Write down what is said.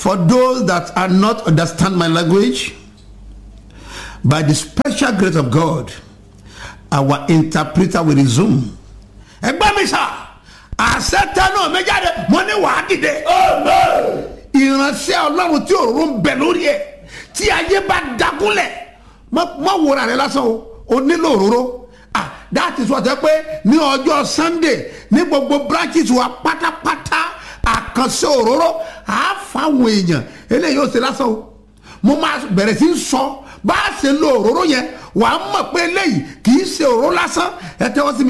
for those that are not understand my language by the special grace of god our interpreter will resume ẹgbẹ́ mi sà àṣẹ tẹnu mi jáde mo ní wàá dìde ìránṣẹ́ ọlọ́run tí òróró ń bẹ lórí ẹ̀ tí ayé bá dagunlẹ̀ má wòra rẹ lásán o o nílò òróró ah that is what ẹ pé ní ọjọ́ sunday ní gbogbo branches wa pátápátá àkànṣe òróró àá fáwọn èèyàn eléyìí ó ṣe lásán o mo máa bẹ̀rẹ̀ sí í sọ bá a ṣe lo òróró yẹn wàá mọ̀ pé eléyìí kì í ṣe òróró lásán ẹ tẹ́wọ́ sí mi.